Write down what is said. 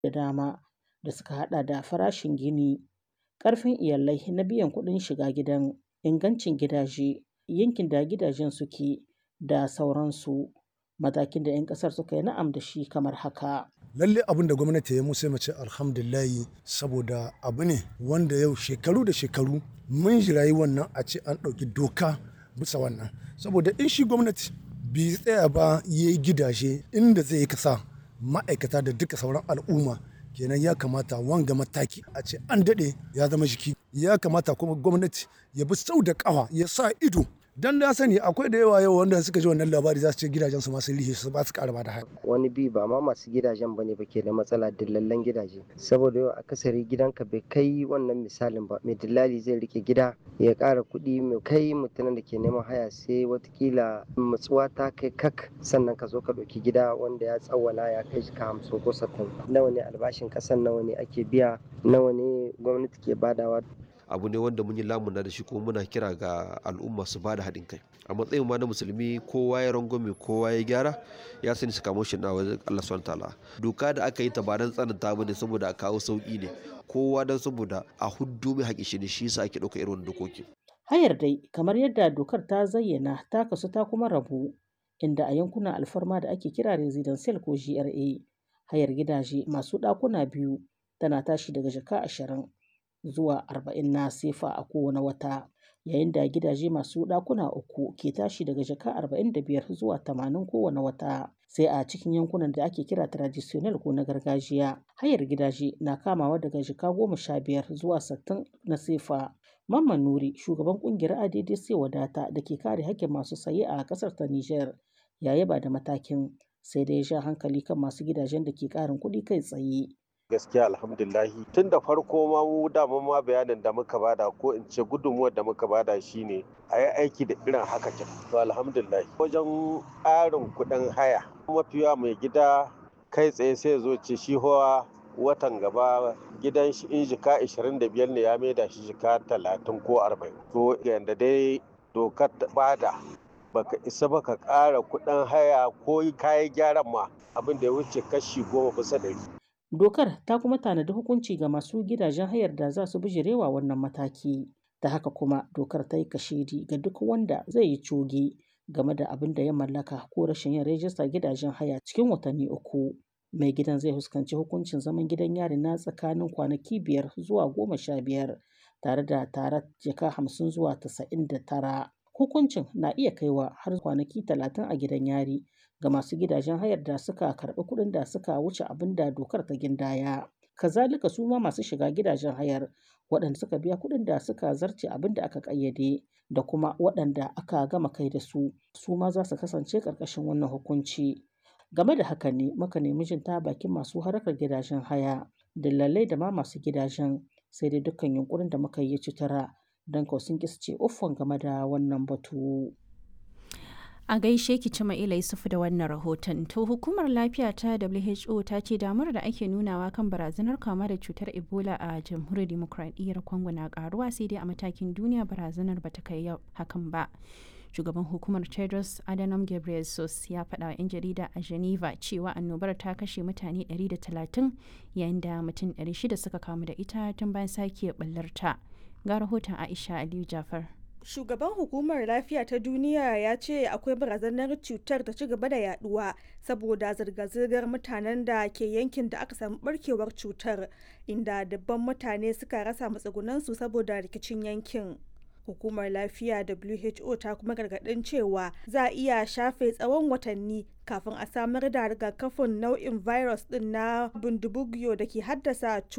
da dama da suka hada da farashin gini, ƙarfin iyalai na biyan kuɗin shiga gidan, ingancin gidaje, yankin da gidajen suke da sauransu. Matakin da 'yan ƙasar suka yi na'am da shi kamar haka. lalle abin da gwamnati ya musu mace alhamdulillahi saboda abu ne wanda yau shekaru da shekaru mun jirayi wannan a ce an ɗauki doka bisa wannan saboda in shi gwamnati bai tsaya ba ya yi gidaje inda zai kasa ma'aikata da duka sauran al'umma kenan ya kamata wanga mataki a ce an daɗe ya zama jiki ya kamata kuma gwamnati ya bi sau da ƙafa ya sa ido dan na sani akwai da yawa yau wanda suka ji wannan labari za su ce gidajen su masu lihe su ba su ƙara da haya wani bi ba ma masu gidajen bane ba ke da matsala dillallen gidaje saboda yau akasari gidanka bai kai wannan misalin ba mai dillali zai rike gida ya ƙara kuɗi mai kai mutumin da ke neman haya sai watakila matsuwa ta kai kak sannan ka zo ka ɗauki gida wanda ya tsawwala ya kai ka hamsin ko sattin nawa ne albashin ƙasan nawa ne ake biya nawa ne gwamnati ke badawa abu ne wanda mun yi lamuna da shi kuma muna kira ga al'umma su bada haɗin kai a matsayin ma na musulmi kowa ya rangwame kowa ya gyara ya sani su kamo shi na wajen Allah subhanahu ta'ala doka da aka yi ta ba dan tsananta ba ne saboda a kawo sauki ne kowa dan saboda a huddu mai haƙi shi ne shi yasa ake ɗauka irin wannan dokoki Hayar dai kamar yadda dokar ta zayyana ta kasu ta kuma rabu inda a yankunan alfarma da ake kira residential ko GRA hayar gidaje masu ɗakuna biyu tana tashi daga jaka ashirin zuwa arba'in na sefa a kowane wata yayin da gidaje masu ɗakuna uku ke tashi daga jaka arba'in da biyar zuwa tamanin kowane wata sai a cikin yankunan da ake kira traditional ko na gargajiya hayar gidaje na kamawa daga jaka goma sha biyar zuwa sittin na sefa Mamman Nuri shugaban kungiyar ADDC wadata da ke kare haƙƙin masu saye a ƙasar ta Nijar ya yaba da matakin sai dai ya sha hankali kan masu gidajen da ke ƙarin kuɗi kai tsaye. gaskiya alhamdulahi tun da farko ma mu dama ma bayanin da muka bada ko in ce gudunmuwar da muka bada shine a yi aiki da irin haka kin to alhamdulahi wajen ƙarin kuɗin haya mafiya mai gida kai tsaye sai zo ce shi hawa watan gaba gidan shi in jika 25 ne ya maida shi jika 30 ko 40 to yanda dai dokar bada baka isa baka ƙara kuɗin haya ko kayan gyaran ma abin da ya wuce kashi goma bisa ɗari Dokar ta kuma tanadi hukunci ga masu gidajen hayar da za su bijirewa wannan mataki. Ta haka kuma dokar ta yi kashedi ga duk wanda zai yi coge game da abin da ya mallaka ko rashin yin rajistar gidajen haya cikin watanni uku. Mai gidan zai fuskanci hukuncin zaman gidan yari na tsakanin kwanaki biyar zuwa goma sha biyar tare da tarar jaka hamsin zuwa tasa'in da tara. Hukuncin na iya kaiwa har kwanaki talatin a gidan yari ga masu gidajen hayar da suka karɓi kuɗin da suka wuce abin da dokar ta gindaya. Kazalika su ma masu shiga gidajen hayar waɗanda suka biya kuɗin da suka zarce abin da aka ƙayyade da kuma waɗanda aka gama kai da su su ma za su kasance ƙarƙashin wannan hukunci. Game da haka ne muka nemi jin ta bakin masu harkar gidajen haya, dillalai da ma masu gidajen sai dai dukkan yunkurin da muka yi ci tara don kawai sun ƙi su ce uffan game da wannan batu. A gaishe ki ci Ma'ila Yusufu da wannan rahoton. To hukumar lafiya ta WHO ta ce damar da ake nunawa kan barazanar kama da cutar Ebola a jamhuriyar demokradiyyar Congo na karuwa sai dai a matakin duniya barazanar ba ta kai hakan ba. Shugaban hukumar Tedros Adhanom Ghebreyesus ya faɗa wa 'yan jarida a Geneva cewa annobar ta kashe mutane 130 yayin da mutum 600 suka kamu da ita tun bayan sake ɓallarta. Ga rahoton Aisha Aliyu Jafar. Shugaban hukumar lafiya ta duniya ya ce akwai barazanar cutar ta ci gaba da yaduwa saboda zirga-zirgar mutanen da ke yankin da aka samu barkewar cutar inda dabban mutane suka rasa matsugunansu saboda rikicin yankin. Hukumar lafiya WHO ta kuma gargadin cewa za a iya shafe tsawon watanni kafin a samar da rigakafin nau'in virus din na bundibugyo da ke haddasa